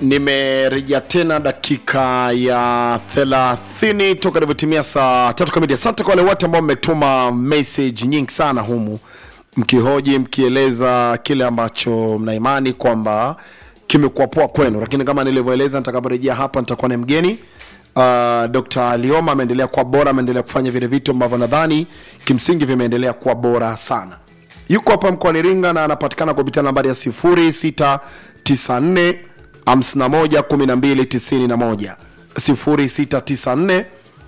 nimerejea tena dakika ya 30 toka ilivyotimia saa tatu kamili asante kwa wale wote ambao mmetuma message nyingi sana humu mkihoji mkieleza kile ambacho mnaimani kwamba kimekuwa poa kwenu lakini kama nilivyoeleza nitakaporejea hapa nitakuwa na mgeni uh, dr lioma ameendelea kuwa bora ameendelea kufanya vile vitu ambavyo nadhani kimsingi vimeendelea kuwa bora sana yuko hapa mkoani iringa na anapatikana kupitia nambari ya 0694 511291 0694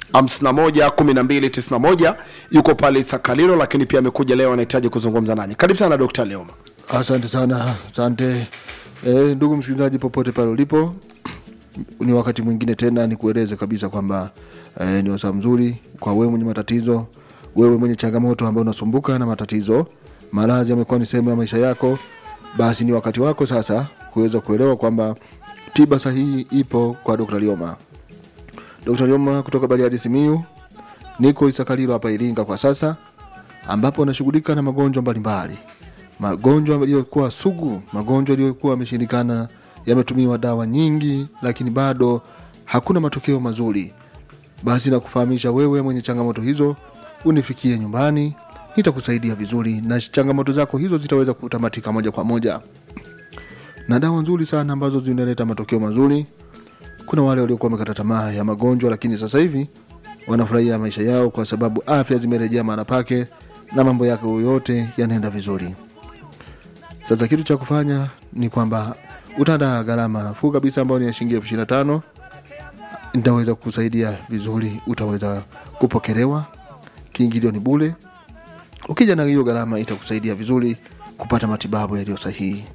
511291 yuko pale sakalilo lakini pia amekuja leo anahitaji kuzungumza nanyi karibu sana dr leoma Asante sana, asante e, ndugu msikilizaji popote pale ulipo, ni wakati mwingine tena nikueleze kabisa kwamba e, ni wasaa mzuri kwa wewe mwenye matatizo, wewe mwenye changamoto ambayo unasumbuka na matatizo, maradhi yamekuwa ni sehemu ya maisha yako, basi ni wakati wako sasa kuweza kuelewa kwamba tiba sahihi ipo kwa Dr. Lioma. Dr. Lioma kutoka Bariadi Simiyu, niko Isakalilo hapa Iringa kwa sasa, ambapo anashughulika na magonjwa mbalimbali magonjwa yaliyokuwa sugu, magonjwa yaliyokuwa yameshindikana, yametumiwa dawa nyingi, lakini bado hakuna matokeo mazuri. Basi nakufahamisha wewe mwenye changamoto hizo, unifikie nyumbani, nitakusaidia vizuri na changamoto zako hizo zitaweza kutamatika moja kwa moja, na dawa nzuri sana ambazo zinaleta matokeo mazuri. Kuna wale waliokuwa wamekata tamaa ya magonjwa, lakini sasa hivi wanafurahia maisha yao kwa sababu afya zimerejea mahala pake na mambo yako yote yanaenda vizuri. Sasa kitu cha kufanya ni kwamba utaandaa gharama nafuu kabisa ambayo ni ya shilingi elfu ishirini na tano nitaweza kukusaidia vizuri, utaweza kupokelewa, kiingilio ni bule. Ukija na hiyo gharama itakusaidia vizuri kupata matibabu yaliyo sahihi.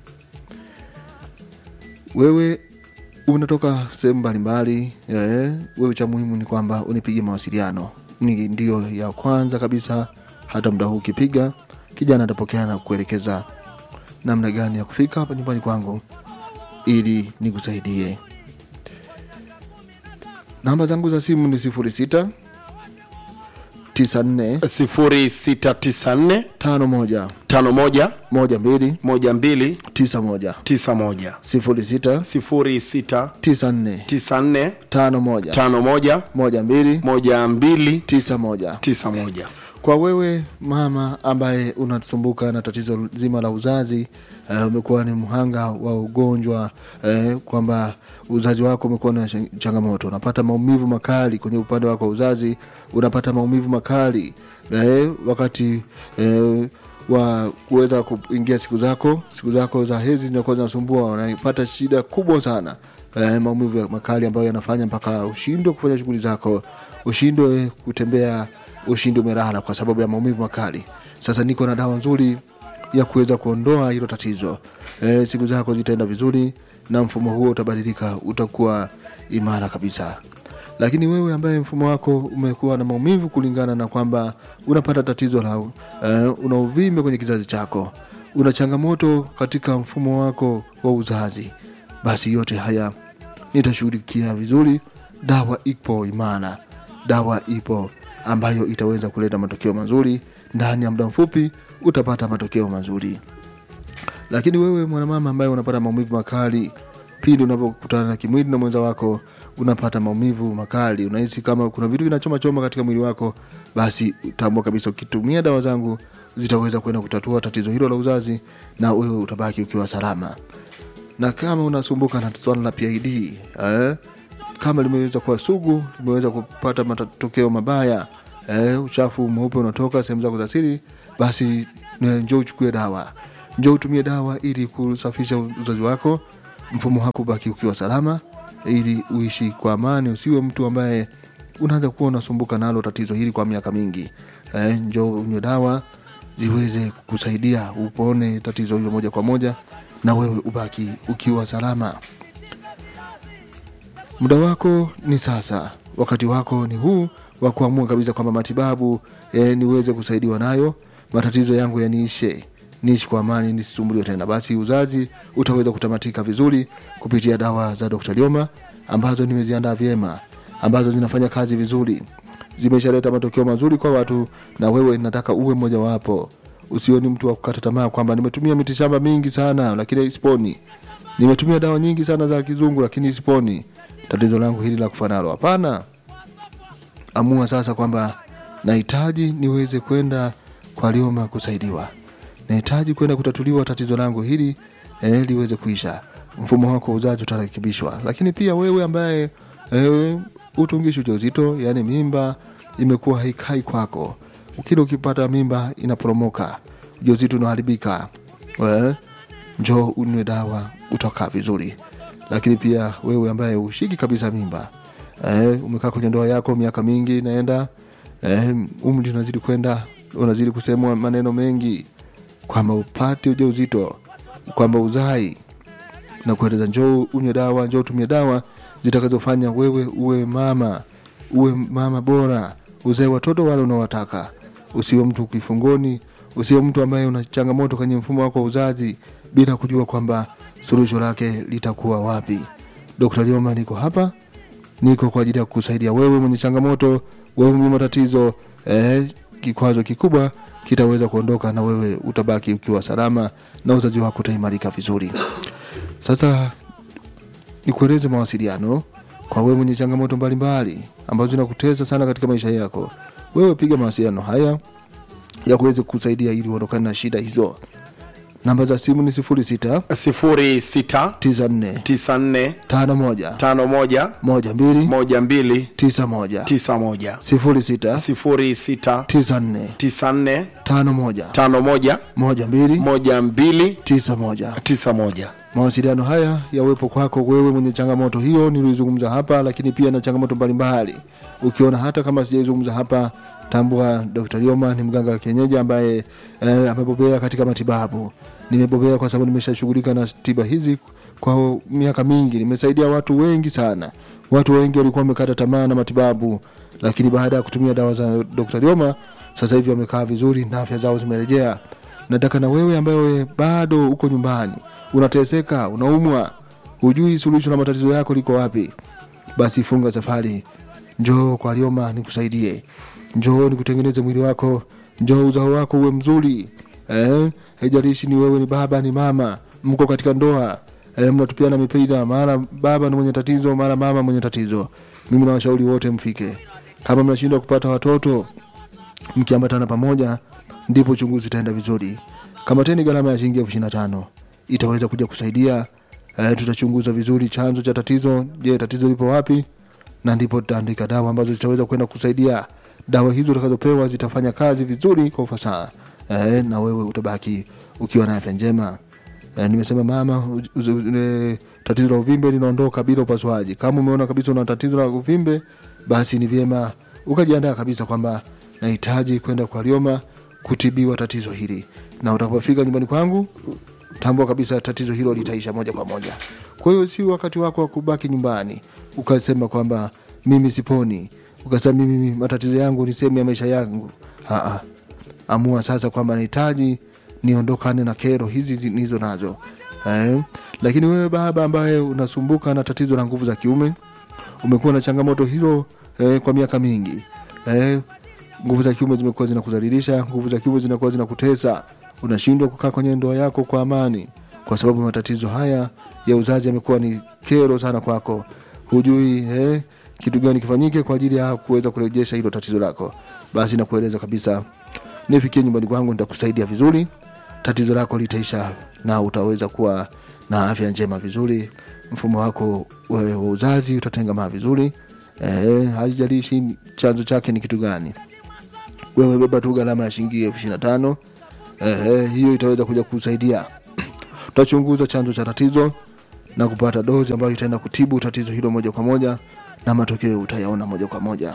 Wewe unatoka sehemu mbalimbali, eh, wewe cha muhimu ni kwamba unipigie mawasiliano, ni ndio ya kwanza kabisa. Hata muda huu ukipiga, kijana atapokea na kuelekeza namna gani ya kufika hapa nyumbani kwangu ili nikusaidie. Namba zangu za simu ni sifuri sita tisa nne 0694 tano moja 51 moja mbili 12 tisa moja 91 sifuri sita 0694 tisa nne tano moja 51 moja mbili 12 tisa moja 91 kwa wewe mama ambaye unasumbuka na tatizo zima la uzazi uh, umekuwa ni mhanga wa ugonjwa uh, kwamba uzazi wako umekuwa na chang- changamoto unapata maumivu makali kwenye upande wako wa uzazi unapata maumivu makali uh, wakati uh, wa kuweza kuingia siku zako siku zako za hezi zinakuwa zinasumbua unapata shida kubwa sana eh, maumivu ya makali ambayo yanafanya mpaka ushindwe kufanya shughuli zako ushindwe kutembea ushindi umelala kwa sababu ya maumivu makali sasa niko na dawa nzuri ya kuweza kuondoa hilo tatizo e, siku zako zitaenda vizuri na mfumo huo utabadilika utakuwa imara kabisa lakini wewe ambaye mfumo wako umekuwa na maumivu kulingana na kwamba unapata tatizo la uh, una uvimbe kwenye kizazi chako una changamoto katika mfumo wako wa uzazi basi yote haya nitashughulikia vizuri dawa ipo imara dawa ipo ambayo itaweza kuleta matokeo mazuri ndani ya muda mfupi utapata matokeo mazuri lakini wewe mwanamama ambaye unapata maumivu makali pindi unapokutana na kimwili na mwenza wako unapata maumivu makali unahisi kama kuna vitu vinachoma choma katika mwili wako basi tambua kabisa ukitumia dawa zangu zitaweza kwenda kutatua tatizo hilo la uzazi na wewe utabaki ukiwa salama na kama unasumbuka na swala la PID eh, kama limeweza kuwa sugu limeweza kupata matokeo mabaya eh, uchafu mweupe unatoka sehemu zako za siri basi eh, njoo uchukue dawa njoo utumie dawa ili kusafisha uzazi wako mfumo wako ubaki ukiwa salama ili uishi kwa amani usiwe mtu ambaye unaanza kuwa unasumbuka nalo tatizo hili kwa miaka mingi eh, njoo unywe dawa ziweze kusaidia upone tatizo hilo moja kwa moja na wewe ubaki ukiwa salama muda wako ni sasa wakati wako ni huu wa kuamua kabisa kwamba matibabu e, niweze kusaidiwa nayo matatizo yangu yaniishe niishi kwa amani nisisumbuliwe tena basi uzazi utaweza kutamatika vizuri kupitia dawa za dr lioma ambazo nimeziandaa vyema ambazo zinafanya kazi vizuri zimeshaleta matokeo mazuri kwa watu na wewe nataka uwe mmojawapo usiwe ni mtu wa kukata tamaa kwamba nimetumia mitishamba mingi sana lakini sponi nimetumia dawa nyingi sana za kizungu lakini siponi tatizo langu hili la kufa nalo hapana amua sasa kwamba nahitaji niweze kwenda kwa lioma kusaidiwa nahitaji kwenda kutatuliwa tatizo langu hili eh, liweze kuisha mfumo wako wa uzazi utarekebishwa lakini pia wewe ambaye eh, utungishi ujauzito yani mimba imekuwa haikai kwako kila ukipata mimba inaporomoka ujauzito unaharibika eh, njoo unywe dawa utakaa vizuri lakini pia wewe ambaye ushiki kabisa mimba eh, umekaa kwenye ndoa yako miaka mingi naenda eh, umri unazidi kwenda unazidi kusemwa maneno mengi kwamba upate ujauzito kwamba uzai na kueleza njoo unywe dawa njoo utumie dawa zitakazofanya wewe uwe mama uwe mama bora uzae watoto wale unaowataka usiwe mtu kifungoni usiwe mtu ambaye una changamoto kwenye mfumo wako wa uzazi bila kujua kwamba suluhisho lake litakuwa wapi dr lioma niko hapa niko kwa ajili ya kusaidia wewe mwenye changamoto wewe mwenye matatizo eh, kikwazo kikubwa kitaweza kuondoka na wewe utabaki ukiwa salama na uzazi wako utaimarika vizuri sasa nikueleze mawasiliano kwa wewe mwenye changamoto mbalimbali ambazo zinakutesa sana katika maisha yako wewe piga mawasiliano haya ya kuweza kusaidia ili uondokane na shida hizo namba za simu ni sifuri sita 06 tisa nne 94 tano moja 51 moja mbili 12 tisa moja 91 sifuri sita 06 tisa nne 94 tano moja 51 moja mbili 12 tisa moja 91 mawasiliano haya yawepo kwako wewe mwenye changamoto hiyo nilizungumza hapa lakini pia na changamoto mbalimbali ukiona hata kama sijaizungumza hapa tambua dr lioma ni mganga wa kienyeji ambaye eh, amebobea katika matibabu nimebobea kwa sababu nimeshashughulika na tiba hizi kwa miaka mingi nimesaidia watu wengi sana watu wengi walikuwa wamekata tamaa na matibabu lakini baada ya kutumia dawa za dr lioma sasa hivi wamekaa vizuri na afya zao zimerejea nataka na wewe ambaye bado uko nyumbani unateseka unaumwa hujui suluhisho la matatizo yako liko wapi basi funga safari njoo kwa lioma nikusaidie njoo nikutengeneze mwili wako njoo uzao wako uwe mzuri eh? haijalishi ni wewe ni baba ni mama mko katika ndoa eh, mnatupiana mipira mara baba ni mwenye tatizo mara mama mwenye tatizo mimi nawashauri wote mfike kama mnashindwa kupata watoto mkiambatana pamoja ndipo uchunguzi utaenda vizuri kamateni gharama ya shilingi elfu ishiri na tano itaweza kuja kusaidia eh, tutachunguza vizuri chanzo cha tatizo je tatizo lipo wapi na ndipo tutaandika dawa ambazo zitaweza kwenda kusaidia dawa hizo utakazopewa zitafanya kazi vizuri kwa ufasaha eh, na wewe utabaki ukiwa na afya njema eh, nimesema mama u- u- u- e, tatizo la uvimbe linaondoka bila upasuaji kama umeona kabisa una tatizo la uvimbe basi ni vyema ukajiandaa kabisa kwamba nahitaji kwenda kwa lioma kutibiwa tatizo hili na utakapofika nyumbani kwangu tambua kabisa tatizo hilo litaisha moja kwa moja kwa hiyo si wakati wako wa kubaki nyumbani ukasema kwamba mimi siponi ukasema mimi matatizo yangu ni sehemu ya maisha yangu Aa, amua sasa kwamba nahitaji niondokane na kero hizi zi- nizo nazo eh? lakini wewe baba ambaye unasumbuka na tatizo la nguvu za kiume umekuwa na changamoto hilo eh, kwa miaka mingi eh, nguvu za kiume zimekuwa zinakudhalilisha nguvu za kiume zinakuwa zinakutesa unashindwa kukaa kwenye ndoa yako kwa amani kwa sababu matatizo haya ya uzazi yamekuwa ni kero sana kwako hujui eh, kitu gani kifanyike kwa ajili ya kuweza kurejesha hilo tatizo lako basi nakueleza kabisa nifikie nyumbani kwangu nitakusaidia vizuri tatizo lako litaisha na utaweza kuwa na afya njema vizuri mfumo wako wewe wa uzazi utatengamaa vizuri eh, haijalishi chanzo chake ni kitu gani wewe beba tu gharama ya shilingi elfu ishiri na tano eh, hiyo itaweza kuja kusaidia tutachunguza chanzo cha tatizo na kupata dozi ambayo itaenda kutibu tatizo hilo moja kwa moja na matokeo utayaona moja kwa moja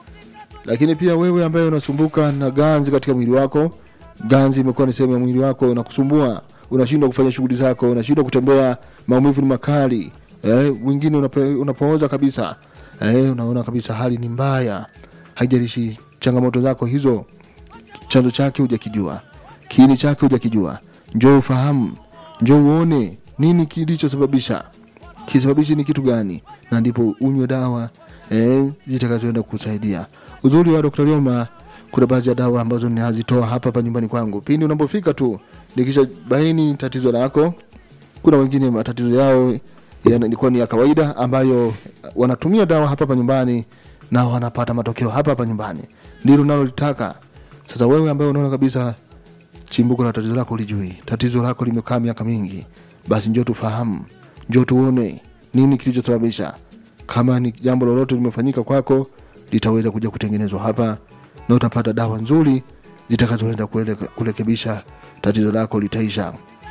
lakini pia wewe ambaye unasumbuka na ganzi katika mwili wako ganzi imekuwa ni sehemu ya mwili wako unakusumbua unashindwa kufanya shughuli zako unashindwa kutembea maumivu ni makali eh, wengine unapo- unapooza kabisa eh, unaona kabisa hali ni mbaya haijalishi changamoto zako hizo chanzo chake hujakijua kiini chake hujakijua njoo ufahamu njoo uone nini kilichosababisha kisababishi ni kitu gani na ndipo unywe dawa eh, zitakazoenda kusaidia uzuri wa dr lioma kuna baadhi ya dawa ambazo ninazitoa hapa hapa nyumbani kwangu pindi unapofika tu nikisha baini tatizo lako kuna wengine matatizo yao yalikuwa ni ya kawaida ambayo wanatumia dawa hapa hapa nyumbani na wanapata matokeo hapa hapa nyumbani ndilo nalolitaka sasa wewe ambaye unaona kabisa chimbuko la tatizo lako ulijui tatizo lako limekaa miaka mingi basi njoo tufahamu njoo tuone nini kilichosababisha kama ni jambo lolote limefanyika kwako litaweza kuja kutengenezwa hapa na utapata dawa nzuri zitakazoenda kuele- kurekebisha tatizo lako litaisha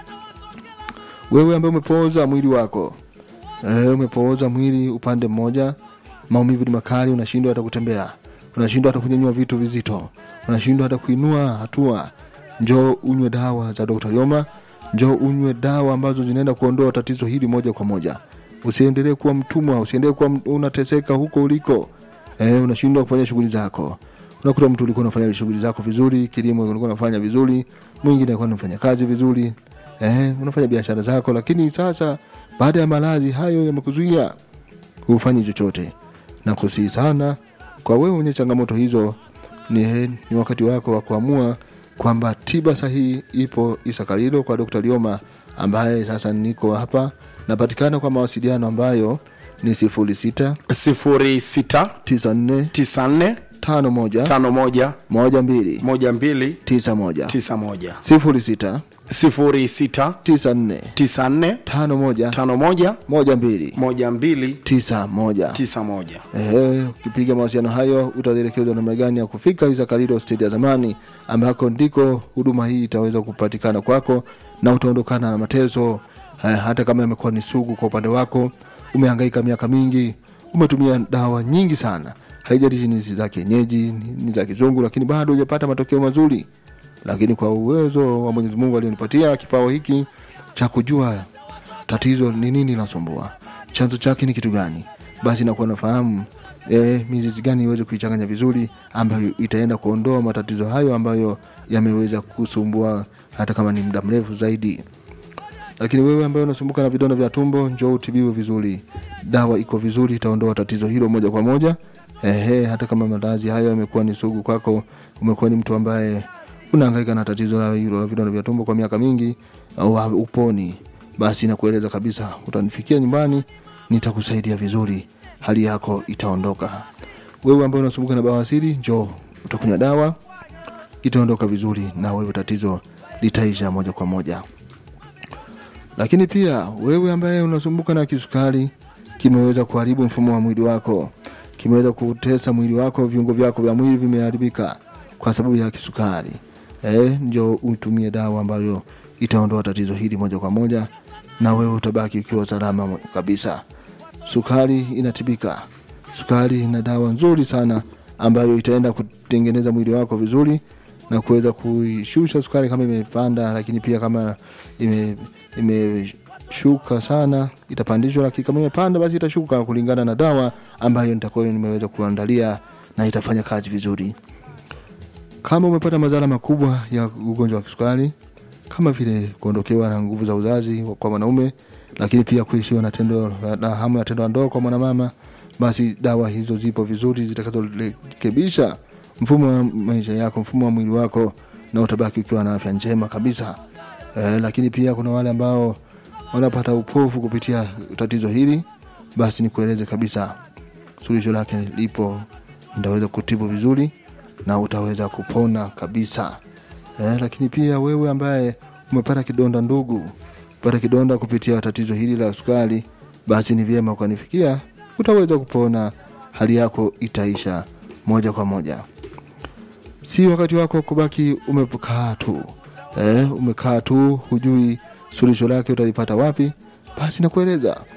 wewe ambaye umepooza mwili wako e, umepooza mwili upande mmoja maumivu ni makali unashindwa hata kutembea unashindwa hata kunyanyua vitu vizito unashindwa hata kuinua hatua njoo unywe dawa za Dr. Lioma njoo unywe dawa ambazo zinaenda kuondoa tatizo hili moja kwa moja usiendelee kuwa mtumwa usiendelee kuwa m- unateseka huko uliko eh, unashindwa kufanya shughuli zako unakuta mtu ulikuwa unafanya shughuli zako vizuri kilimo ulikuwa unafanya vizuri mwingine alikuwa unafanya kazi vizuri eh, unafanya biashara zako lakini sasa baada ya maradhi hayo yamekuzuia hufanyi chochote na kusii sana kwa wewe mwenye changamoto hizo ni, ni wakati wako wa kuamua kwamba tiba sahihi ipo isakalilo kwa dr lioma ambaye sasa niko hapa napatikana kwa mawasiliano ambayo ni sifuri sita 06 tisa nne 94 tano moja 51 moja mbili 12 tisa moja 91 sifuri sita 06 tisa nne 94 tano moja 51 moja mbili 12 tisa moja 91 Ehe, ukipiga mawasiliano hayo utaelekezwa namna gani ya kufika Isakalilo stendi ya zamani ambako ndiko huduma hii itaweza kupatikana kwako na utaondokana na mateso eh, hata kama yamekuwa ni sugu kwa upande wako umehangaika miaka mingi umetumia dawa nyingi sana haijalishi ni za kienyeji ni- ni za kizungu lakini bado hujapata matokeo mazuri lakini kwa uwezo wa Mwenyezi Mungu aliyonipatia kipawa hiki cha kujua tatizo ni nini linasumbua chanzo chake ni kitu gani basi nakuwa nafahamu e, mizizi gani iweze kuichanganya vizuri ambayo itaenda kuondoa matatizo hayo ambayo yameweza kusumbua hata kama ni muda mrefu zaidi lakini wewe ambaye unasumbuka na vidonda vya tumbo njoo utibiwe vizuri dawa iko vizuri itaondoa tatizo hilo moja kwa moja Ehe, hata kama maradhi hayo yamekuwa ni sugu kwako umekuwa ni mtu ambaye unahangaika na tatizo la hilo la vidonda vya tumbo kwa miaka mingi au uponi basi nakueleza kabisa utanifikia nyumbani nitakusaidia vizuri hali yako itaondoka wewe ambaye unasumbuka na bawasiri njoo utakunywa dawa itaondoka vizuri na wewe tatizo litaisha moja kwa moja lakini pia wewe ambaye unasumbuka na kisukari kimeweza kuharibu mfumo wa mwili wako kimeweza kutesa mwili wako viungo vyako vya mwili vimeharibika kwa sababu ya kisukari eh, njo utumie dawa ambayo itaondoa tatizo hili moja kwa moja na wewe utabaki ukiwa salama mo- kabisa sukari inatibika sukari ina dawa nzuri sana ambayo itaenda kutengeneza mwili wako vizuri na kuweza kuishusha sukari kama imepanda lakini pia kama ime imeshuka sana itapandishwa lakini kama imepanda basi itashuka kulingana na dawa ambayo nitakuwa nimeweza kuandalia na itafanya kazi vizuri kama umepata madhara makubwa ya ugonjwa wa kisukari kama vile kuondokewa na nguvu za uzazi kwa mwanaume lakini pia kuishiwa na tendo na hamu ya tendo la ndoa kwa mwanamama basi dawa hizo zipo vizuri zitakazorekebisha mfumo wa maisha yako mfumo wa mwili wako na utabaki ukiwa na afya njema kabisa eh, lakini pia kuna wale ambao wanapata upofu kupitia tatizo hili basi nikueleze kabisa suluhisho lake lipo ndaweza kutibu vizuri na utaweza kupona kabisa eh, lakini pia wewe ambaye umepata kidonda ndugu pata kidonda kupitia tatizo hili la sukari basi ni vyema ukanifikia utaweza kupona hali yako itaisha moja kwa moja si wakati wako kubaki umekaa tu eh, umekaa tu hujui suluhisho lake utalipata wapi basi nakueleza